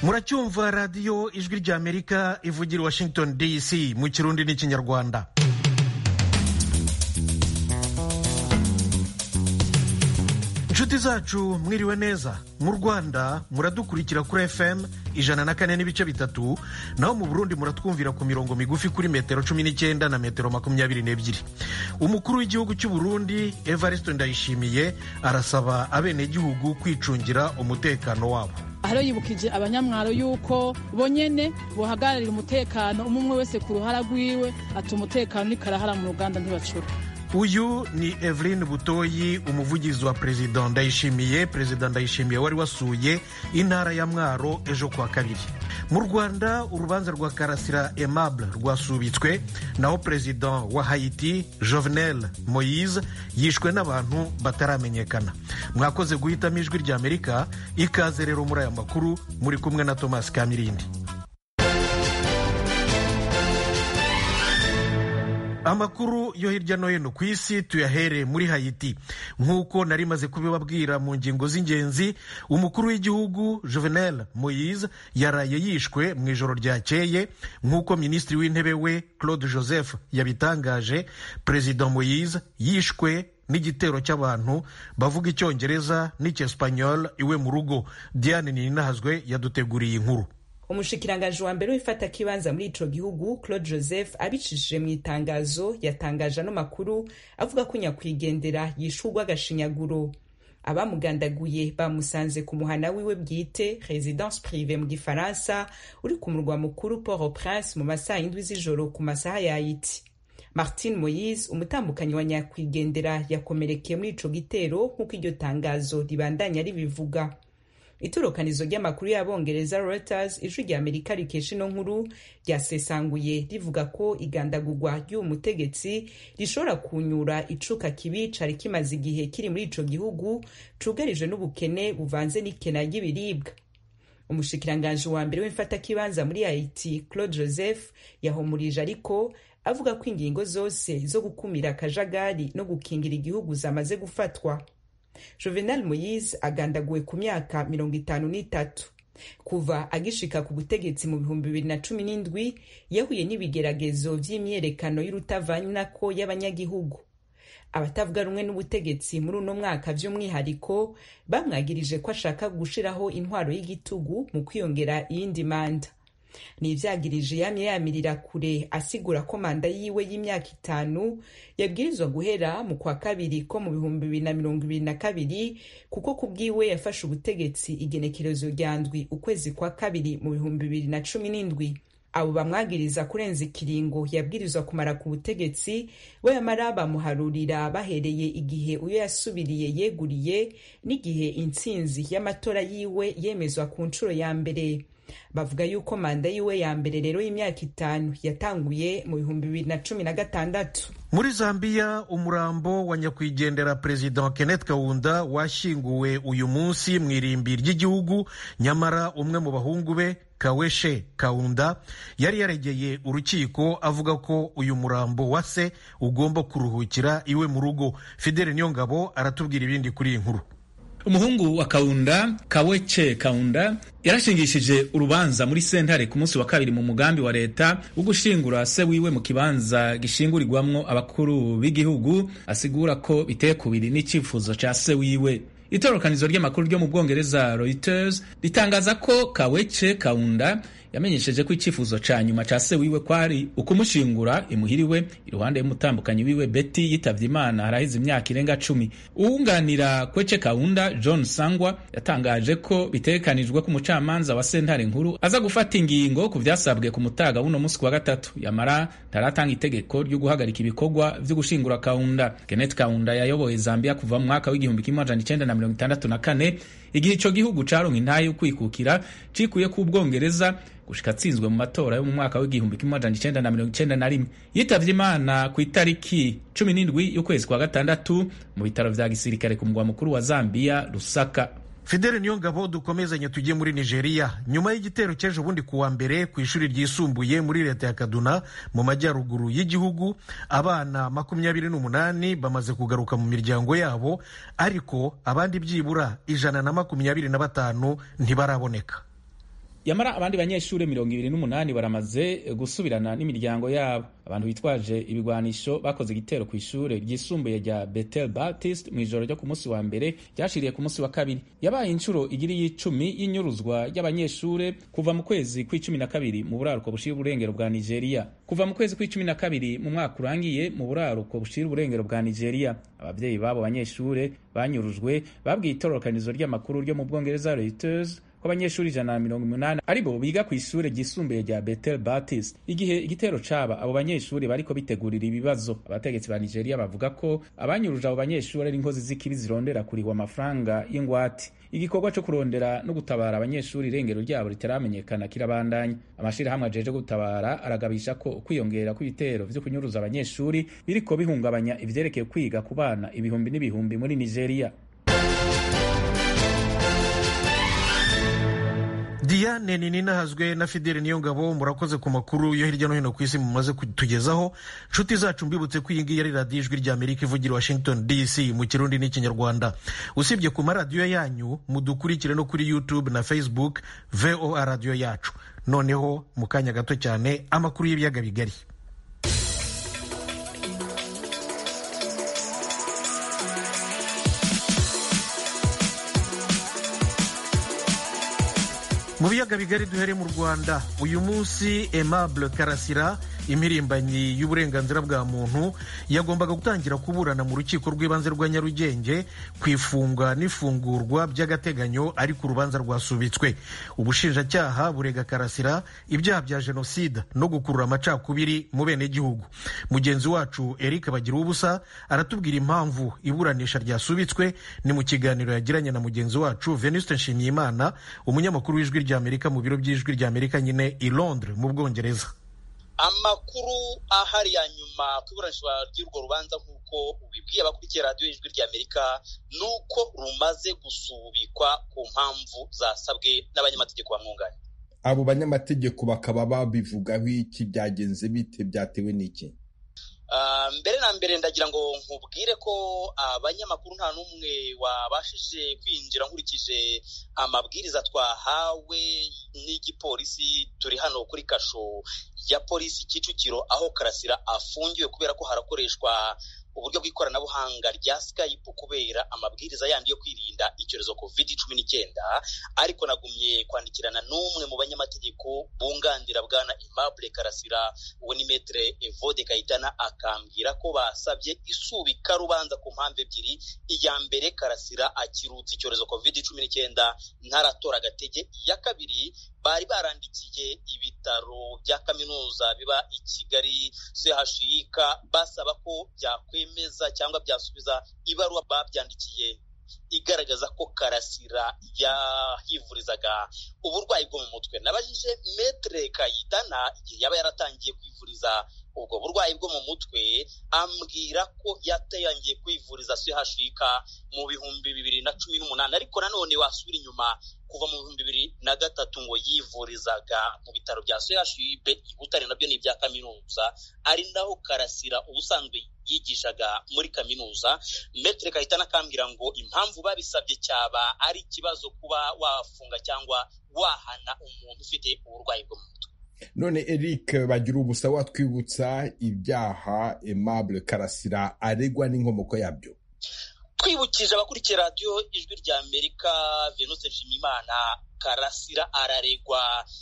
muracyumva radiyo ijwi ry'amerika ivugira i washington dc mu kirundi n'ikinyarwanda inshuti zacu mwiriwe neza mu rwanda muradukurikira kuri fm ijana na kane n'ibice bitatu naho mu burundi muratwumvira ku mirongo migufi kuri metero cumi n'icyenda na metero makumyabiri n'ebyiri umukuru w'igihugu cy'u burundi evariste ndayishimiye arasaba abenegihugu kwicungira umutekano wabo hariho yibukije abanyamwaro yuko bonyene bohagararira umutekano umwe umwe wese ku ruhara rwiwe ati umutekano nikarahara mu ruganda ntibacura uyu ni eveline butoyi umuvugizi wa perezida ndayishimiye perezida ndayishimiye wari wasuye intara ya mwaro ejo kuwa kabiri mu rwanda urubanza rwa karasira aimable rwasubitswe naho perezida wa hayiti jovenel moise yishwe n'abantu bataramenyekana mwakoze guhitamo ijwi ry'amerika ikaze rero muri aya makuru muri kumwe na thomas kamirindi amakuru yo hirya no hino ku isi tuyahere muri hayiti nk'uko nari maze kubibabwira mu ngingo z'ingenzi umukuru w'igihugu juvenel moise yaraye yishwe mu ijoro ryakeye nk'uko minisitiri w'intebe we claude joseph yabitangaje perezida moise yishwe n'igitero cy'abantu bavuga icyongereza n'icyesipanyol iwe mu rugo diane ninahazwe yaduteguriye inkuru umushikiranganji wa mbere w'ifata kibanza muri ico gihugu claude joseph abicishije mu itangazo yatangaje ano makuru avuga ko nyakwigendera yishurwa agashinyaguro abamugandaguye bamusanze ku muhana wiwe bwite residence prive mu gifaransa uri ku murwa mukuru port au prince mu masaha y'indwi z'ijoro ku masaha ya haiti martin moyise umutambukanyi wa nyakwigendera yakomerekeye muri ico gitero nk'uko iryo tangazo ribandanya ribivuga itorokanizo ry'amakuru y'abongereza reuters ijwi rya amerika rikesha ino nkuru ryasesanguye rivuga ko igandagurwa ry'uwo mutegetsi rishobora kunyura icuka kibi cari kimaze igihe kiri muri ico gihugu cugarijwe n'ubukene buvanze n'ikena ry'ibiribwa umushikiranganji wa mbere w'imfatakibanza muri haiti claude joseph yahumurije ariko avuga ko ingingo zose zo gukumira akajagari no gukingira igihugu zamaze gufatwa juvenal moyise agandaguwe ku myaka mirongo itanu n'itatu kuva agishika ku butegetsi mu bihumbi bibiri na cumi n'indwi yahuye n'ibigeragezo vy'imyerekano y'urutavanako y'abanyagihugu abatavuga rumwe n'ubutegetsi muri uno mwaka vy'umwihariko bamwagirije ko ashaka gushiraho intwaro y'igitugu mu kwiyongera iyindi manda nivyagirije yamye yamirira kure asigura ko manda yiwe y'imyaka itanu yabwirizwa guhera mu kwa kabiri ko mu bihumbi bibiri na mirongo ibiri na kabiri kuko ku bwiwe yafashe ubutegetsi igenekerezo rya ndwi ukwezi kwa kabiri mu bihumbi bibiri na cumi n'indwi abo bamwagiriza kurenza ikiringo yabwirizwa kumara ku butegetsi we yamara bamuharurira bahereye igihe uyo yasubiriye yeguriye n'igihe intsinzi y'amatora yiwe yemezwa ku nshuro ya mbere bavuga yuko manda yiwe ya mbere rero y'imyaka itanu yatanguye mu bihumbi bibiri na cumi na gatandatu muri zambia umurambo wa nyakwigendera perezida kenneth kaunda washyinguwe uyu munsi mu irimbi ry'igihugu nyamara umwe mu bahungu be kaweshe kaunda yari yaregeye urukiko avuga ko uyu murambo wa se ugomba kuruhukira iwe mu rugo fidele niyongabo aratubwira ibindi kuri iyi nkuru umuhungu wa kaunda kawece kaunda yarashingishije urubanza muri sentare ku munsi wa kabiri mu mugambi wa leta wo gushingura se wiwe mu kibanza gishingurirwamwo abakuru b'igihugu asigura ko biteye kubiri n'icyifuzo ca se wiwe itorokanizo ry'amakuru ryo mu bwongereza reuters ritangaza ko kawece kaunda yamenyesheje ko icyifuzo ca nyuma ca se wiwe kwari ukumushingura imuhiriwe iruhande y'umutambukanyi wiwe Betty yitavye Imana harahize imyaka irenga cumi uwunganira Kwece Kaunda John Sangwa yatangaje ko bitegekanijwe ko umucamanza wa sentare nkuru aza gufata ingingo ku vyasabwe ku mutaga w'uno musi wa gatatu yamara ntaratanga itegeko ryo guhagarika ibikorwa vyo gushingura Kaunda Kenneth Kaunda yayoboye Zambia kuva mu mwaka w'igihumbi kimwe amajana icenda na mirongo itandatu na kane igihe ico gihugu caronka intahe yo kwikukira cikuye ku Bwongereza gushika atsinzwe mu matora yo mu mwaka w'igihumbi kimwe amajana icenda na mirongo icenda na rimwe yitavye imana ku itariki cumi n'indwi y'ukwezi kwa gatandatu mu bitaro vya gisirikare ku mugwa mukuru wa Zambia Lusaka fidele niyo ngabo dukomezanye tujye muri nigeria nyuma y'igitero cy'ejo bundi kuwa mbere ku ishuri ryisumbuye muri leta ya kaduna mu majyaruguru y'igihugu abana makumyabiri n'umunani bamaze kugaruka mu miryango yabo ariko abandi byibura ijana na makumyabiri na batanu ntibaraboneka yamara abandi banyeshuri mirongo ibiri n'umunani baramaze gusubirana n'imiryango yabo abantu bitwaje ibigwanisho bakoze igitero ku ishure ryisumbuye rya Bethel Baptist mu ijoro ryo ku munsi wa mbere ryashiriye ku munsi wa kabiri yabaye inshuro igiri y'icumi y'inyuruzwa ry'abanyeshure kuva mu kwezi kw'icumi na kabiri mu buraruko bushira uburengero bwa Nigeria kuva mu kwezi kw'icumi na kabiri mu mwaka urangiye mu buraruko bushira uburengero bwa Nigeria abavyeyi babo banyeshure banyurujwe babwiye itororokanizo ry'amakuru ryo mu Bwongereza Reuters ko abanyeshuri ijana na mirongo umunani aribo biga ku ishure ryisumbuye rya Bethel Baptist igihe igitero caba abo banyeshuri bariko bitegurira ibibazo abategetsi ba Nigeria bavuga ko abanyuruje abo banyeshuri ari inkozi z'ikibi zirondera kurihwa amafaranga y'ingwate igikorwa co kurondera no gutabara abanyeshuri irengero ryabo ritaramenyekana kirabandanya amashirahamwe ajeje gutabara aragabisha ko ukwiyongera kw'ibitero vyo kunyuruza abanyeshuri biriko bihungabanya ivyerekeye kwiga ku bana ibihumbi n'ibihumbi muri Nigeria diane ninahazwe na fideli niyo ngabo murakoze ku makuru yo hirya no hino ku isi mumaze kutugezaho nshuti zacu mbibutse ko iyi ngiyi ari radiyo ijwi rya amerika ivugira washington dc mu kirundi n'ikinyarwanda usibye ku maradiyo yanyu mudukurikire no kuri youtube na facebook voa radiyo yacu noneho mu kanya gato cyane amakuru y'ibiyaga bigari mu biyaga bigari duhere mu rwanda uyu munsi aimable karasira impirimbanyi y'uburenganzira bwa muntu yagombaga gutangira kuburana mu rukiko rw'ibanze rwa nyarugenge ku ifunga n'ifungurwa by'agateganyo ariko urubanza rwasubitswe ubushinjacyaha burega karasira ibyaha bya jenoside no gukurura amacakubiri mu benegihugu mugenzi wacu eric bagira ubusa aratubwira impamvu iburanisha ryasubitswe ni mu kiganiro yagiranye na mugenzi wacu venuste nshimiyimana umunyamakuru w'ijwi ry'amerika mu biro by'ijwi ry'amerika nyine i londres mu bwongereza amakuru ahari ya nyuma ku iburanishwa ry'urwo rubanza nk'uko ubibwiye abakurikiye radiyo y'ijwi ry'amerika ni uko rumaze gusubikwa ku mpamvu zasabwe n'abanyamategeko bamwunganira abo banyamategeko bakaba babivugaho iki byagenze bite byatewe n'iki mbere na mbere ndagira ngo nkubwire ko abanyamakuru nta n'umwe wabashije kwinjira nkurikije amabwiriza twahawe n'igipolisi turi hano kuri kasho ya polisi kicukiro aho karasira afungiwe kubera ko harakoreshwa uburyo bw'ikoranabuhanga rya skype kubera amabwiriza yandi yo kwirinda icyorezo covid cumi n'icyenda ariko nagumye kwandikirana n'umwe mu banyamategeko bunganira bwana Aimable karasira uwo ni metre evode kayitana akambwira ko basabye isubika rubanza ku mpamvu ebyiri iya mbere karasira akirutse icyorezo covid cumi n'icyenda ntaratora agatege iya kabiri bari barandikiye ibitaro bya kaminuza biba i kigali chik basaba ko byakwemeza cyangwa byasubiza ibaruwa babyandikiye igaragaza ko karasira yahivurizaga uburwayi bwo mu mutwe nabajije metre kayitana igihe yaba yaratangiye kwivuriza ubwo burwayi bwo mu mutwe ambwira ko yatangiye kwivuriza chik mu bihumbi bibiri na cumi n'umunani ariko nanone wasubira inyuma kuva mu bihumbi bibiri na gatatu ngo yivurizaga mu bitaro bya chib i butare nabyo ni ibya kaminuza ari naho karasira ubusanzwe yigishaga muri kaminuza metre kahita nakambwira ngo impamvu babisabye cyaba ari ikibazo kuba wafunga cyangwa wahana umuntu ufite uburwayi bwo mu mutwe none eric bagira ubusa watwibutsa ibyaha aimable karasira aregwa n'inkomoko yabyo twibukije abakurikiye radiyo ijwi rya amerika venuse nshimimana karasira araregwa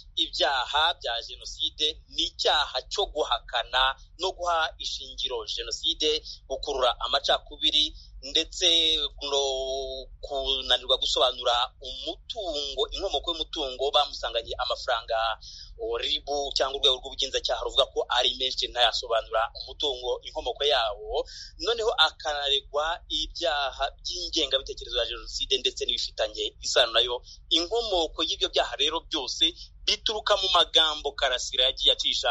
ibyaha bya jenoside n'icyaha cyo guhakana no guha ishingiro jenoside gukurura amacakubiri ndetse no kunanirwa gusobanura umutungo inkomoko y'umutungo bamusanganye amafaranga ribu cyangwa urwego rw'ubugenzacyaha ruvuga ko ari menshi ntayasobanura umutungo inkomoko yawo noneho akanaregwa ibyaha by'ingengabitekerezo ya jenoside ndetse n'ibifitanye isano nayo inkomoko y'ibyo byaha rero byose bituruka mu magambo karasira yagiye acisha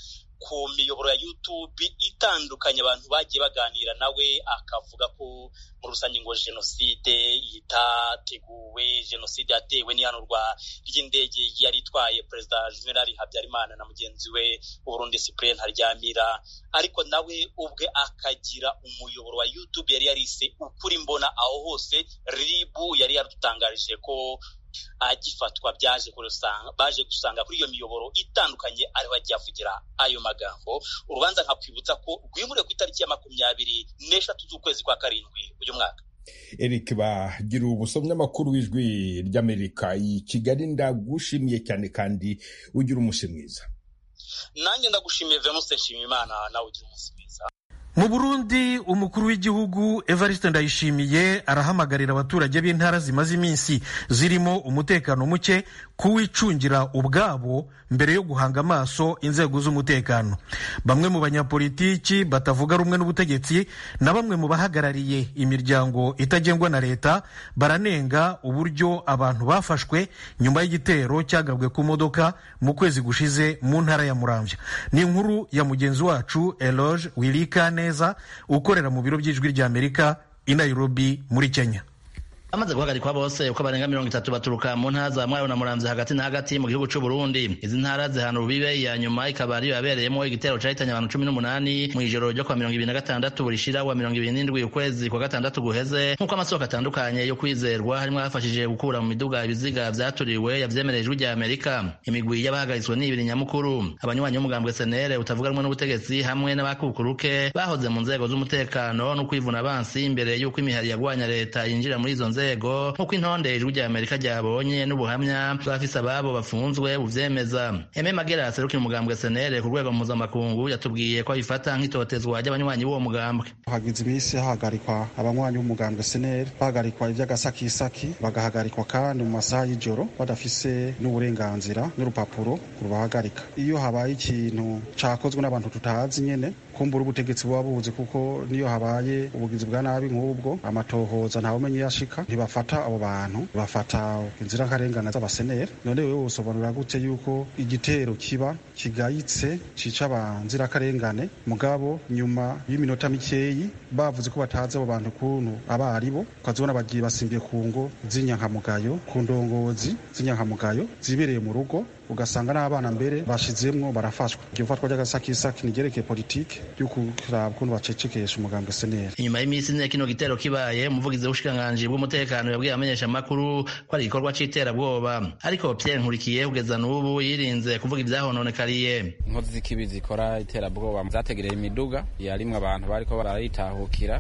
ku miyoboro ya YouTube itandukanye abantu bagiye baganira nawe akavuga ko muri rusange ngo jenoside itateguwe jenoside yatewe n'ihanurwa ry'indege yari itwaye perezida juvenal habyarimana na mugenzi we uburundi cyprien ntaryamira ariko nawe ubwe akagira umuyoboro wa YouTube yari yarise ukuri mbona aho hose ribu yari yadutangarije ko agifatwa byaje baje gusanga kuri iyo miyoboro itandukanye ariho agiye avugira ayo magambo urubanza nkakwibutsa ko rwimuriwe ku itariki ya makumyabiri n'eshatu z'ukwezi kwa karindwi uyu mwaka eric bagira ubusomyamakuru w'ijwi ry'amerika i kigali ndagushimiye cyane kandi ugira umunsi mwiza nanjye ndagushimiye venuste nshimiyimana nawe ugira umunsi mwiza mu burundi umukuru w'igihugu evariste ndayishimiye arahamagarira abaturage b'intara zimaze iminsi zirimo umutekano muke kuwicungira ubwabo mbere yo guhanga amaso inzego z'umutekano bamwe mu banyapolitiki batavuga rumwe n'ubutegetsi na bamwe mu bahagarariye imiryango itagengwa na leta baranenga uburyo abantu bafashwe nyuma y'igitero cyagabwe ku modoka mu kwezi gushize mu ntara ya muramvya ni inkuru ya mugenzi wacu eloge wirikane neza ukorera mu biro by'ijwi ry'amerika i nairobi muri kenya bamaze guhagarikwa bose uko barenga mirongo itatu baturuka mu ntara za mwayo na muramvya hagati na hagati mu gihugu c'u Burundi izi ntara zihana urubibe iya nyuma ikaba ariyo yabereyemo igitero cahitanye abantu cumi n'umunani mw'ijoro ryo kwa mirongo ibiri na gatandatu burishira wa mirongo ibiri n'indwi ukwezi kwa gatandatu guheze nk'uko amasoko atandukanye yo kwizerwa harimwo abafashije gukura mu miduga ibiziga vyaturiwe yavyemereye ijwi rya amerika imigwi y'abahagaritswe ni ibiri nyamukuru abanywanyi b'umugambwe senere utavuga rumwe n'ubutegetsi hamwe n'abakukuruke bahoze mu nzego z'umutekano no kwivuna abansi imbere y'uko imihari yagwanya leta yinjira muri izo nzego nzego nk'uko intonde ijwi rya amerika ryabonye n'ubuhamya bw'abafise ababo bafunzwe buvyemeza eme magera aserukira umugambwe senere ku rwego mpuzamakungu yatubwiye ko abifata nk'itotezwa ry'abanywanyi b'uwo mugambwe hagize iminsi hahagarikwa abanywanyi b'umugambwe senere bahagarikwa ivy'agasakisaki bagahagarikwa kandi mu masaha y'ijoro badafise n'uburenganzira n'urupapuro rubahagarika iyo habaye ikintu cakozwe n'abantu tutazi nyene kumbura ubutegetsi buba buzi kuko niyo habaye ubugizi bwa nabi nk'ubwo amatohoza ntawumenye iyo ashika ntibafata abo bantu bafata inzira nkarengana z'abaseneri none wewe usobanura gute yuko igitero kiba kigayitse cica abanzirakarengane mugabo nyuma y'iminota mikeyi bavuze ko batazi abo bantu kuntu aba ari bo ukazibona bagiye basimbiye ku ngo z'inyankamugayo ku ndongozi z'inyankamugayo zibereye mu rugo ugasanga n'abana mbere bashizemwo barafashwa iryo fatwa ry'agasakisaki nigerekeye politike yo kuraba ukuntu bacecekesha umugambwe seneri inyuma y'iminsi ine kino gitero kibaye umuvugizi w'ubushikiranganji bw'umutekano yabwiye amenyesha amakuru ko ari igikorwa c'iterabwoba ariko Pierre Nkurikiye kugeza n'ubu yirinze kuvuga ivyahononekariye inkozi z'ikibi zikora iterabwoba zategereye imiduga yarimwe abantu bariko barayitahukira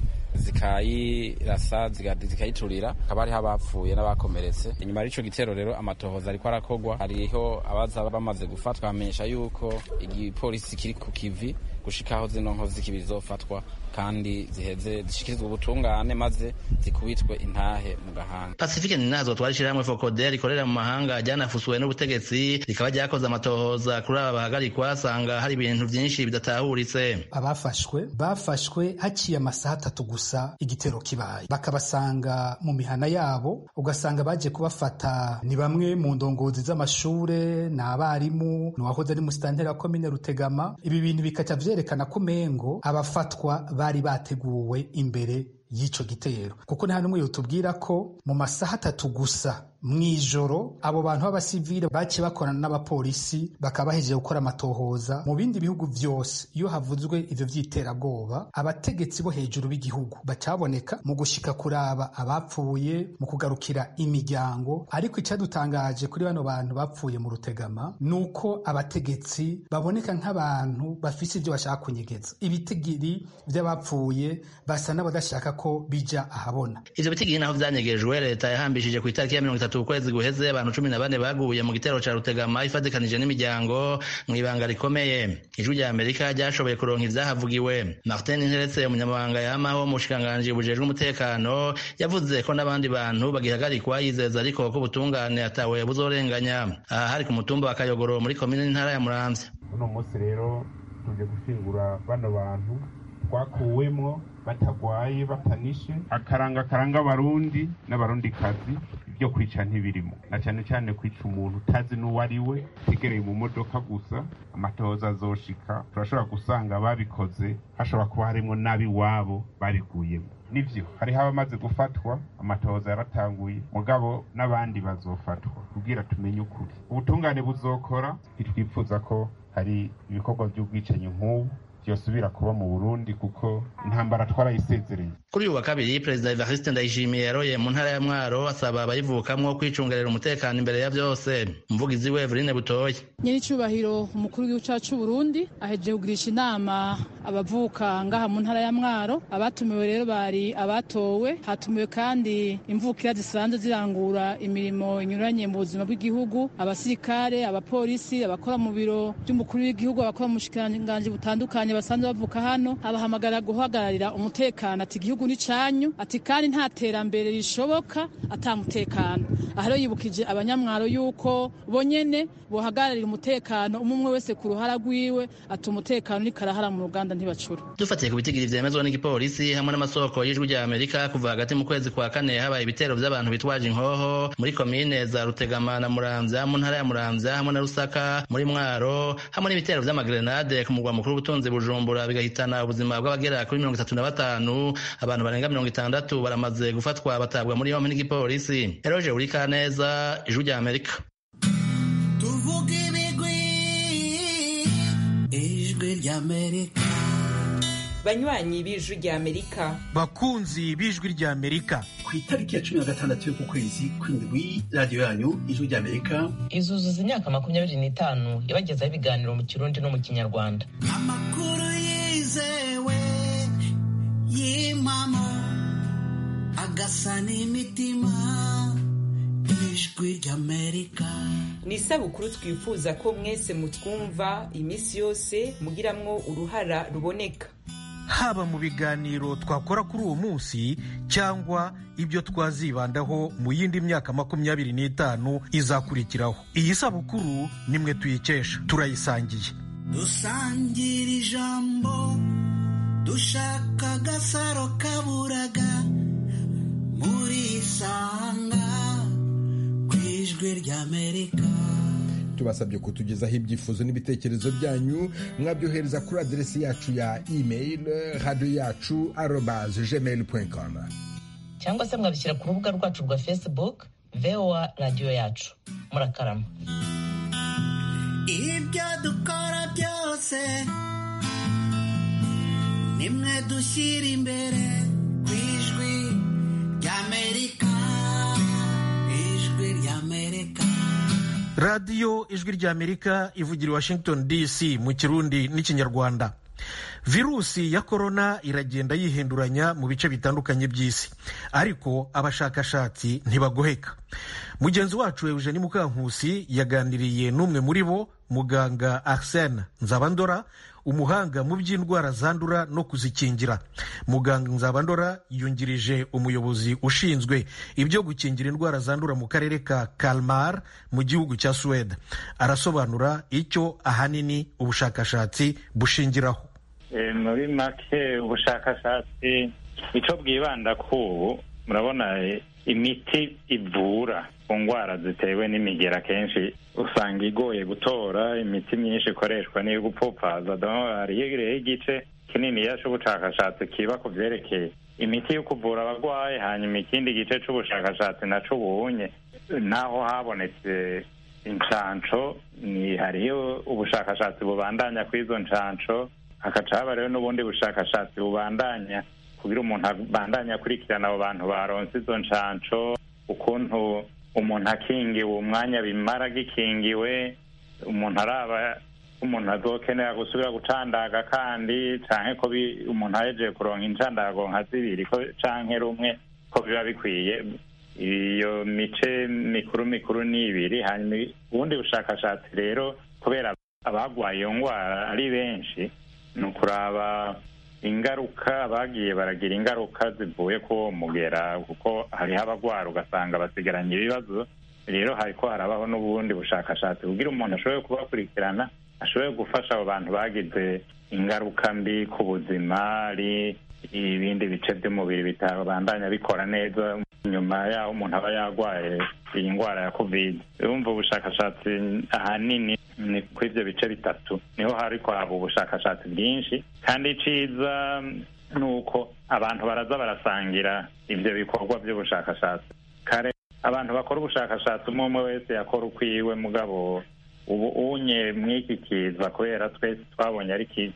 zikayirasa zikayiturira hakaba hariho abapfuye n'abakomeretse inyuma y'ico gitero rero amatohoza ariko arakogwa hariho abaza bamaze gufatwa bamenyesha yuko igipolisi kiri ku kivi gushikaho zino nkozi z'ikibi zizofatwa kandi ziheze zishikirizwa ubutungane maze zikubitwe intahe mu gahanga pacifique ninazo twari ishirahamwe fokode rikorera mu mahanga ryanafusuwe n'ubutegetsi rikaba ryakoze amatohoza kuri aba bahagarikwa asanga hari ibintu vyinshi bidatahuritse abafashwe bafashwe haciye amasaha atatu gusa igitero kibaye bakabasanga mu mihana yabo ugasanga baje kubafata ni bamwe mu ndongozi z'amashure ni abarimu ni uwahoze ari musitanteri wa komine rutegama ibi bintu bikaca vyerekana ko umengo abafatwa bari bateguwe imbere y'ico gitero kuko nta n'umwe yotubwira ko mu masaha atatu gusa mw'ijoro abo bantu b'abasivile baciye bakorana n'abapolisi bakaba bahejeje gukora amatohoza mu bindi bihugu vyose iyo havuzwe ivyo vy'iterabwoba abategetsi bo hejuru b'igihugu bacaboneka mu gushika kuraba abapfuye mu kugarukira imiryango ariko icadutangaje kuri bano bantu bapfuye mu rutegama ni uko abategetsi baboneka nk'abantu bafise ivyo bashaka kunyegeza ibitigiri vy'abapfuye basa n'abadashaka ko bija ahabona ivyo bitigiri naho vyanyegejwe leta yahambishije ku itariki ya mirongo itatu ukwezi guheze abantu cumi na bane baguye mu gitero ca rutegama ifatikanije n'imiryango mw'ibanga rikomeye ijwi rya amerika ryashoboye kuronka ivyahavugiwe martin nteretse umunyamabanga yamaho mu bushikiranganji bujejwe umutekano yavuze ko n'abandi bantu bagihagarikwa yizeza ariko ko ubutungane atawe buzorenganya aha hari ku mutumba wa kayogoro muri komine n'intara ya muramvya uno munsi rero tuje gushingura bano bantu twakuwemwo batagwaye batanishe akaranga karanga abarundi n'abarundikazi ibyo kwica ntibirimo na cyane cyane kwica umuntu utazi n'uwo ari we utegereye mu modoka gusa amatohoza azoshika turashobora gusanga babikoze hashobora kuba harimo n'ab'iwabo babiguyemo nivyo hariho abamaze gufatwa amatohoza yaratanguye mugabo n'abandi bazofatwa kubwira tumenye ukuri ubutungane buzokora ntitwifuza ko hari ibikorwa by'ubwicanyi nk'ubu vyosubira kuba mu burundi kuko intambara twarayisezereye kuri uyu wa kabiri perezida evariste ndayishimiye yaroye mu ntara ya mwaro asaba abayivukamwo kwicungerera umutekano imbere ya vyose umuvugizi we eveline butoya nyir'icyubahiro umukuru w'igihugu cyacu c'uburundi ahejeje kugirisha inama abavuka ngaha mu ntara ya mwaro abatumiwe rero bari abatowe hatumiwe kandi imvukira zisanzwe zirangura imirimo inyuranye mu buzima bw'igihugu abasirikare abapolisi abakora mu biro by'umukuru w'igihugu abakora mu bushikiranganji butandukanye basanzwe bavuka hano abahamagara guhagararira umutekano ati igihugu ni canyu ati kandi nta terambere rishoboka ata mutekano aha rero yibukije abanyamwaro yuko bonyene bohagararira umutekano umwe umwe wese ku ruhara rwiwe ati umutekano ni karahara mu ruganda ntibacura dufatiye ku bitigiri vyemezwa n'igipolisi hamwe n'amasoko y'ijwi rya amerika kuva hagati mu kwezi kwa kane habaye ibitero vy'abantu bitwaje inkoho muri komine za rutegama na muramvya mu ntara ya muramvya hamwe na rusaka muri mwaro hamwe n'ibitero vy'amagrenade ku mugwa mukuru w'ubutunzi bujumbura bigahitana ubuzima bw'abagera kuri mirongo itatu na batanu abantu barenga mirongo itandatu baramaze gufatwa batabwa muri yompi n'igipolisi eroje urika neza ijwi rya amerika tuvuge ibigwi ijwi rya amerika banywanyi b'ijwi rya amerika bakunzi b'ijwi rya amerika ku itariki ya cumi na gatandatu y'uku kwezi kw'indwi radiyo yanyu ijwi rya amerika izuzuza imyaka makumyabiri n'itanu yabagezaho ibiganiro mu kirundi no mu kinyarwanda amakuru yizewe y'impamo agasa n'imitima ijwi rya amerika ni isabukuru twifuza ko mwese mutwumva iminsi yose mugiramwo uruhara ruboneka haba mu biganiro twakora kuri uwo munsi cyangwa ibyo twazibandaho mu yindi myaka makumyabiri n'itanu izakurikiraho iyi sabukuru nimwe tuyikesha turayisangiye dusangira ijambo dushaka agasaro kaburaga murisanga ku ijwi rya amerika tubasabye kutugezaho ibyifuzo n'ibitekerezo byanyu mwabyohereza kuri aderesi yacu ya email radiyo yacu arobaze gmail com cyangwa se mwabishyira ku rubuga rwacu rwa facebook voa radiyo yacu murakarama ibyo dukora byose nimwe dushyira imbere ku ijwi ry'amerika ijwi ry'amerika radiyo ijwi ry'amerika ivugira i washington dc mu kirundi n'ikinyarwanda virusi ya korona iragenda yihinduranya mu bice bitandukanye by'isi ariko abashakashatsi ntibagoheka mugenzi wacu eugenie mukankusi yaganiriye n'umwe muri bo muganga arsene nzabandora umuhanga mu by'indwara zandura no kuzikingira muganga nzabandora yungirije umuyobozi ushinzwe ibyo gukingira indwara zandura mu karere ka kalmar mu gihugu cya suwede arasobanura icyo ahanini ubushakashatsi bushingiraho muri make ubushakashatsi icyo bwibanda ku ubu murabona imiti ivura ku ndwara zitewe n'imigera kenshi usanga igoye gutora imiti myinshi ikoreshwa n'iyo gupfupfaza hariho igice kinini cy'ubushakashatsi kiba ku byerekeye imiti yo kuvura abarwayi hanyuma ikindi gice cy'ubushakashatsi naco ubunye naho habonetse inshanco ni hariho ubushakashatsi bubandanya ku izo nshanco hakaca haba rero n'ubundi bushakashatsi bubandanya kugira umuntu abandanya akurikirana abo bantu baronse izo nshanco ukuntu umuntu akingiwe umwanya bimara gikingiwe umuntu araba umuntu azokenera gusubira gucandaga kandi canke ko umuntu ahejeje kuronka incandago nka zibiri ko canke rumwe ko biba bikwiye iyo mice mikuru mikuru ni ibiri hanyuma ubundi bushakashatsi rero kubera abagwaye iyo ngwara ari benshi ni ukuraba ingaruka bagiye baragira ingaruka zivuye ku uwo mugera kuko hariho abagwara ugasanga basigaranye ibibazo rero hariko harabaho n'ubundi bushakashatsi kugira umuntu ashobore kubakurikirana ashobore gufasha abo bantu bagize ingaruka mbi ku buzima ari ibindi bice by'umubiri bitabandanya bikora neza nyuma yaho umuntu aba yarwaye iyi ndwara ya covid urumva ubushakashatsi ahanini ni kuri ibyo bice bitatu niho hari kwaba ubushakashatsi bwinshi kandi iciza ni uko abantu baraza barasangira ibyo bikorwa by'ubushakashatsi kare abantu bakora ubushakashatsi umwe umwe wese yakora ukwiwe mugabo ubu unye mw'iki kiza kubera twese twabonye ari kiza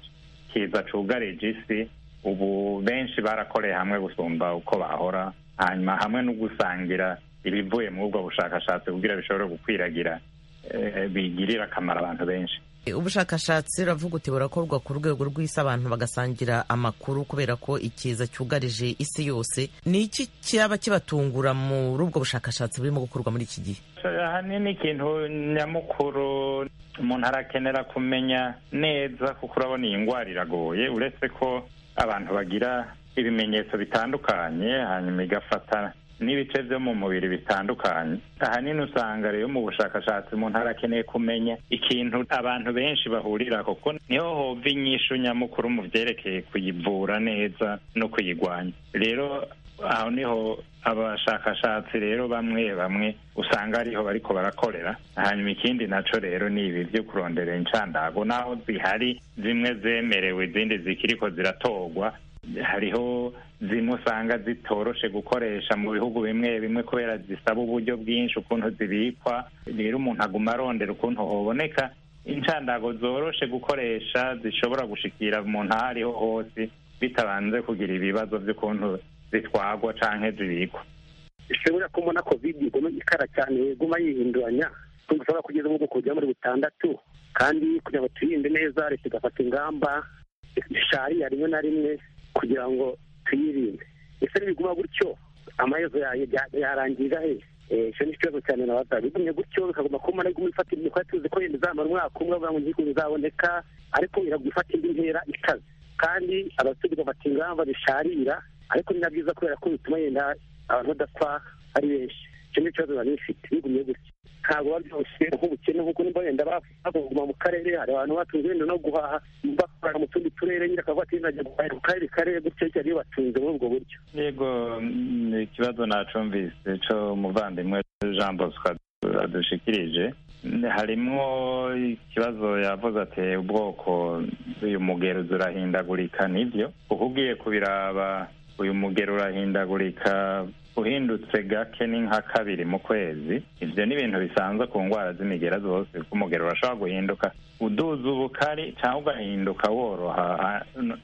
kiza cugarije isi ubu benshi barakoreye hamwe gusumba uko bahora hanyuma hamwe no gusangira ibivuye muri ubwo bushakashatsi kugira bishobore gukwiragira bigirira akamaro abantu benshi ubushakashatsi uravuga uti burakorwa ku rwego rw'isi abantu bagasangira amakuru kubera ko ikiza cyugarije isi yose ni iki cyaba kibatungura muri ubwo bushakashatsi burimo gukorwa muri iki gihe ahanini ikintu nyamukuru umuntu arakenera kumenya neza kuko urabona iyi ndwara iragoye uretse ko abantu bagira ibimenyetso bitandukanye hanyuma igafata n'ibice byo mu mubiri bitandukanye ahanini usanga rero mu bushakashatsi umuntu arakeneye kumenya ikintu abantu benshi bahurira kuko niho hova inyishu nyamukuru mu byerekeye kuyivura neza no kuyigwanya rero aho niho abashakashatsi rero bamwe bamwe usanga ariho bariko barakorera hanyuma ikindi naco rero ni ibi vyo kurondera incandago naho zihari zimwe zemerewe izindi zikiriko ziratorwa hariho zimwe usanga zitoroshe gukoresha mu bihugu bimwe bimwe kubera zisaba uburyo bwinshi ukuntu zibikwa rero umuntu aguma arondera ukuntu hoboneka incandago zoroshe gukoresha zishobora gushikira umuntu aho ariho hose bitabanze kugira ibibazo by'ukuntu zitwagwa canke zibikwa ishobora ko mbona covid iguma ikara cyane iguma yihinduranya ushobora kugeza mu bwoko bugera muri butandatu kandi kugira ngo tuyirinde neza leta igafata ingamba zishariya rimwe na rimwe kugira ngo tuyirinde ese nibiguma gutyo amaherezo yarangirira he icyo ni ikibazo cyane nabaza bigumye gutyo bikaguma kuma naguma ifata ibintu twari tuzi ko yenda izamara umwaka umwe bavuga ngo igihugu bizaboneka ariko iraguma ifata indi ntera ikaze kandi abaturage bafata ingamba zisharira ariko ni na byiza kubera ko bituma yenda abantu badapfa ari benshi icyo ni ikibazo bari bifite bigumye gutyo ntabwo biba byose nk'ubukene nk'uko nimba wenda baguma mu karere hari abantu batunze wenda no guhaha bakorera mu tundi turere nyine akavuga ati najya guhahira ku karere karere gutyo cyane iyo batunze muri ubwo buryo yego ikibazo nacumvise cyo umuvandimwe jean bosco adushikirije harimo ikibazo yavuze ati ubwoko uyu mugero urahindagurika nibyo kuko ugiye kubiraba uyu mugero urahindagurika uhindutse gake ni nka kabiri mu kwezi ibyo ni ibintu bisanzwe ku ndwara z'imigera zose kuko umugero urashobora guhinduka uduza ubukari cyangwa ugahinduka woroha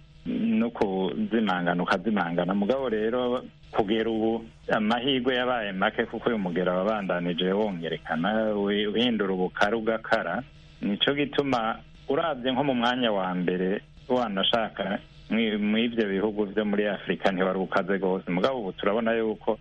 no kuzimangana ukazimangana mugabo rero kugera ubu amahirwe yabaye make kuko uyu mugero wabandanije wongerekana uhindura ubukari ugakara nicyo gituma urabye nko mu mwanya wa mbere wanashaka mu ibyo bihugu byo muri afurika ntiwari ukaze rwose mugabo ubu turabona yuko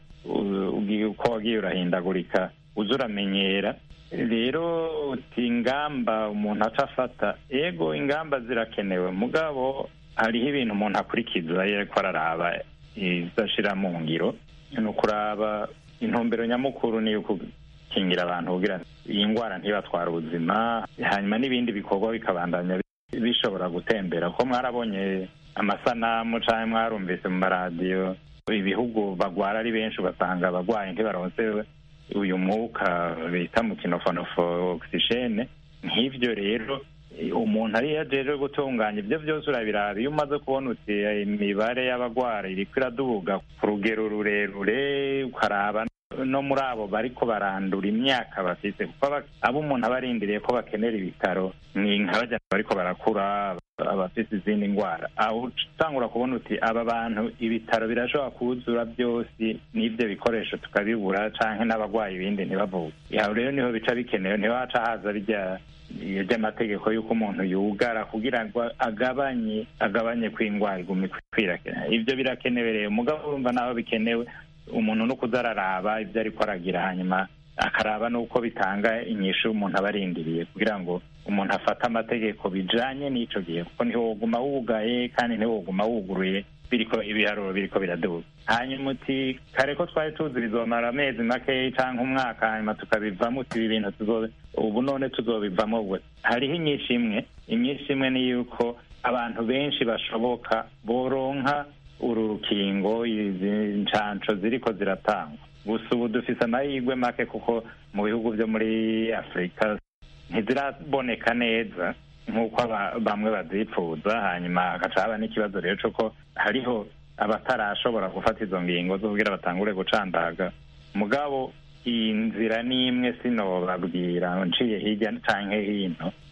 uko wagiye urahindagurika uza uramenyera rero uti ingamba umuntu aca afata yego ingamba zirakenewe mugabo hariho ibintu umuntu akurikiza ariko araraba izashira mu ngiro ni ukuraba intumbero nyamukuru ni gukingira abantu kugira iyi ndwara ntibatwara ubuzima hanyuma n'ibindi bikorwa bikabandanya bishobora gutembera ko mwarabonye amasanamu cyangwa mwarumvise mu maradiyo ibihugu bagwara ari benshi ugasanga abarwayi ntibaronse uyu mwuka bita mu kinofonofo ogisijene nk'ibyo rero umuntu ariyo ajeje gutunganya ibyo byose urabiraba iyo umaze kubona uti imibare y'abagwara iriko iraduga ku rugero rurerure ukaraba no muri abo bariko barandura imyaka bafite kuko abo umuntu aba arindiriye ko bakenera ibitaro ni nk'abajya bariko barakura abafite izindi ndwara aho utangura kubona uti aba bantu ibitaro birashobora kuzura byose n'ibyo bikoresho tukabibura canke n'abagwayi ibindi ntibavuge aho rero niho bica bikenewe ntiwaca haza bijya ry'amategeko y'uko umuntu yugara kugira ngo agabanye agabanye kw'indwara iguma ikwirakwira ibyo birakenewe rero mugabo urumva naho bikenewe umuntu no kuzararaba ibyo ariko aragira hanyuma akaraba n'uko bitanga inyishu umuntu aba arindiriye kugira ngo umuntu afate amategeko bijanye n'ico gihe kuko ntiwoguma wugaye kandi ntiwoguma wuguruye biriko ibiharuro biriko biraduga hanyuma uti kare ko twari tuzi bizomara amezi makeya canke umwaka hanyuma tukabivamo uti ibi bintu tuzobe ubu none tuzobivamo ubwo hariho inyinshi imwe inyinshi imwe ni yuko abantu benshi bashoboka boronka uru rukingo izi ncanco ziriko ziratangwa gusa ubu dufise amahirwe make kuko mu bihugu byo muri afurika ntiziraboneka neza nk'uko bamwe bazipfuza hanyuma hagaca haba n'ikibazo rero c'uko hariho abatarashobora gufata izo ngingo zo kugira batangure gucandaga mugabo iyi nzira n'imwe sinobabwira nciye hirya canke hino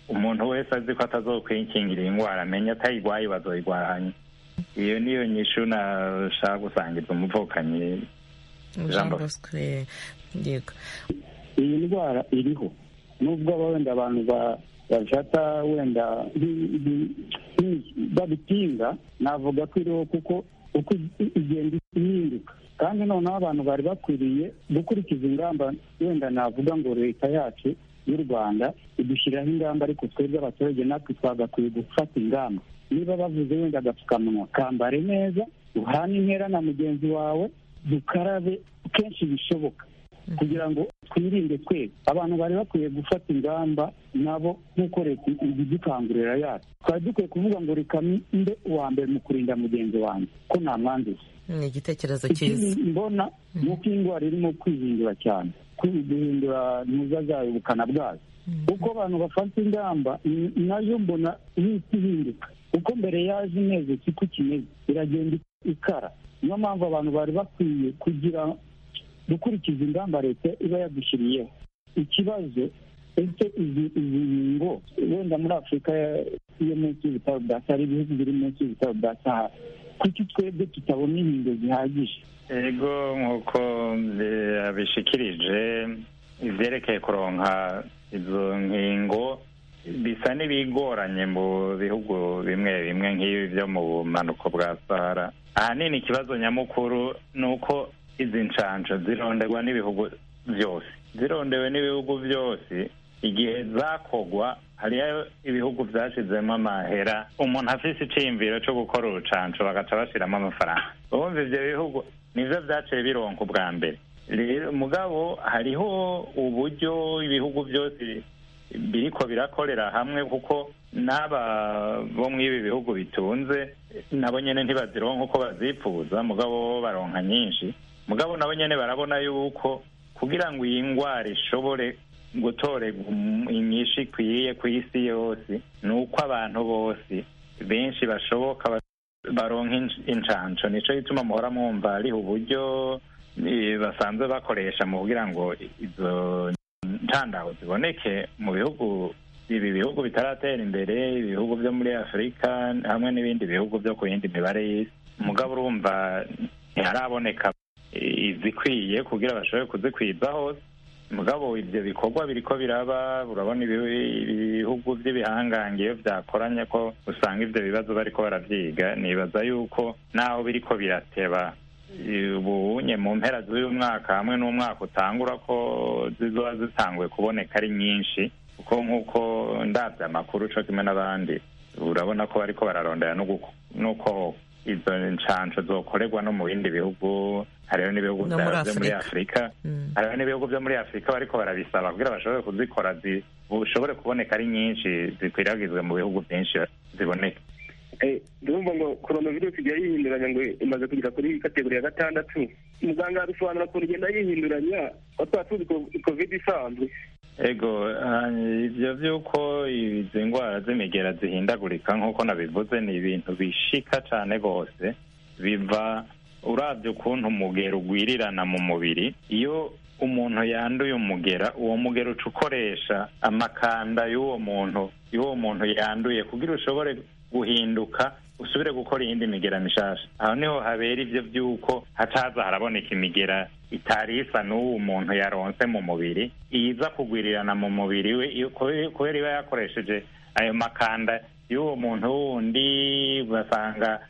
umuntu wese azi ko atazokwikingira iyi ndwara amenye atayigwaye bazoyigwahanye iyo niyo nyishu nashaka gusangiza umuvukanyi jean bosco yego iyi ndwara iriho nubwo aba wenda abantu bafata wenda babitinga navuga ko iriho kuko uko igenda ihinduka kandi noneho abantu bari bakwiriye gukurikiza ingamba wenda navuga ngo leta yacu y'u rwanda idushyiraho ingamba ariko twebwe abaturage natwe twagakwiye gufata ingamba niba bavuze wenda agapfukamunwa kambare neza uhane intera na mugenzi wawe dukarabe kenshi bishoboka kugira ngo twirinde twese abantu bari bakwiye gufata ingamba nabo nk'uko leta idukangurira yacu twari dukwiye kuvuga ngo reka mbe uwa mbere mu kurinda mugenzi wanjye ko nta mwanduzi ni igitekerezo cyiza mbona ni uko iyi ndwara irimo kwihindura cyane guhindura ntuza zayo ubukana bwayo uko abantu bafata ingamba nayo mbona ihita ihinduka uko mbere yaje imeze siko kimeze iragenda ikara niyo mpamvu abantu bari bakwiye kugira gukurikiza ingamba leta iba yadushyiriyeho ikibazo ese izi ngingo wenda muri afurika yo munsi y'ibitaro bya sahara ibihugu biri munsi y'ibitaro bya sahara kuki twebwe tutabona inkingo zihagije ego nk'uko abishikirije ibyerekeye kuronka izo nkingo bisa n'ibigoranye mu bihugu bimwe bimwe nk'ibi byo mu bumanuko bwa sahara ahanini ikibazo nyamukuru ni uko izi nshansho zironderwa n'ibihugu byose zirondewe n'ibihugu byose igihe zakogwa hariyo ibihugu byashyizemo amahera umuntu afise iciyumviro cyo gukora urucanco bagaca bashyiramo amafaranga urumva ibyo bihugu nivyo vyaciye bironka ubwa mbere rero mugabo hariho uburyo ibihugu byose biriko birakorera hamwe kuko n'aba bo mw'ibi bihugu bitunze nabo nyene ntibazironka uko bazipfuza mugabo bo baronka nyinshi mugabo nabo nyene barabona yuko kugira ngo iyi ndwara ishobore gutorerwa inyinshi ikwiye ku isi yose ni uko abantu bose benshi bashoboka baronka incanco nico gituma muhora mwumva hariho uburyo basanzwe bakoresha mu kugira ngo izo ntandaho ziboneke mu bihugu ibi bihugu bitaratera imbere ibihugu byo muri afurika hamwe n'ibindi bihugu byo ku yindi mibare y'isi mugabo urumva ntiharaboneka izikwiye kugira bashobore kuzikwiza hose mugabo ibyo bikorwa biriko biraba urabona ibihugu by'ibihangange iyo byakoranye ko usanga ibyo bibazo bariko baravyiga nibaza yuko naho biriko birateba ubunye mu mpera z'uyu mwaka hamwe n'umwaka utangura ko zizoba zitanguye kuboneka ari nyinshi kuko nk'uko ndabya amakuru co kimwe n'abandi urabona ko bariko bararondera n'uko izo nshansho zokorerwa no mu bindi bihugu hariho n'ibihugu byo muri afurika hariho n'ibihugu byo muri afurika bariko barabisaba kugira bashobore kuzikora zishobore kuboneka ari nyinshi zikwiragizwe mu bihugu byinshi ziboneke ndumva ngo coronavirus igiye yihinduranya ngo imaze kugera kuri kategori ya gatandatu muganga abisobanura ukuntu igenda yihinduranya aho twaba tuzi covid isanzwe ego ibyo by'uko izi ndwara z'imigera zihindagurika nk'uko nabivuze ni ibintu bishika cyane rwose biva urabye ukuntu umugera ugwirirana mu mubiri iyo umuntu yanduye umugera uwo mugera uca ukoresha amakanda y'uwo muntu y'uwo muntu yanduye kugira ushobore guhinduka usubire gukora iyindi migera mishasha aho niho habera ibyo by'uko hataza haraboneka imigera itari isa n'uwo muntu yaronse mu mubiri iza kugwirirana mu mubiri we kubera iba yakoresheje ayo makanda y'uwo muntu wundi ugasanga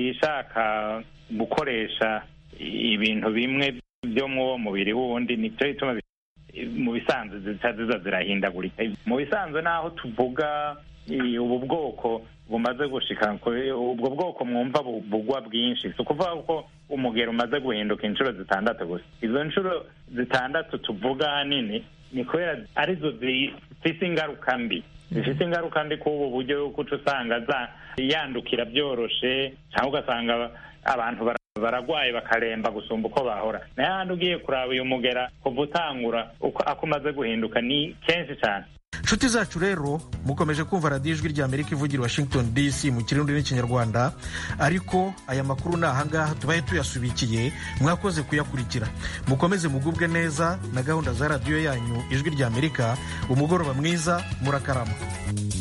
ishaka gukoresha ibintu bimwe byo mu uwo mubiri wundi nicyo gituma mu bisanzwe zica ziza zirahindagurika mu bisanzwe naho tuvuga ubu bwoko bumaze gushika ubwo bwoko mwumva bugwa bwinshi si ukuvuga ko umugero umaze guhinduka inshuro zitandatu gusa izo nshuro zitandatu tuvuga ahanini ni kubera arizo zifise ingaruka mbi zifite ingaruka mbi k'ubu buryo yuko uca usanga yandukira byoroshe cyangwa ugasanga abantu baragwaye bakaremba gusumba uko bahora nayo handi ugiye kuraba uyu mugera kuva utangura ako umaze guhinduka ni kenshi cyane inshuti zacu rero mukomeje kumva radiyo ijwi rya amerika ivugira washington dc mu kirundi n'ikinyarwanda ariko aya makuru ni ahangaha tubaye tuyasubikiye mwakoze kuyakurikira mukomeze mugubwe neza na gahunda za radiyo yanyu ijwi rya amerika umugoroba mwiza murakarama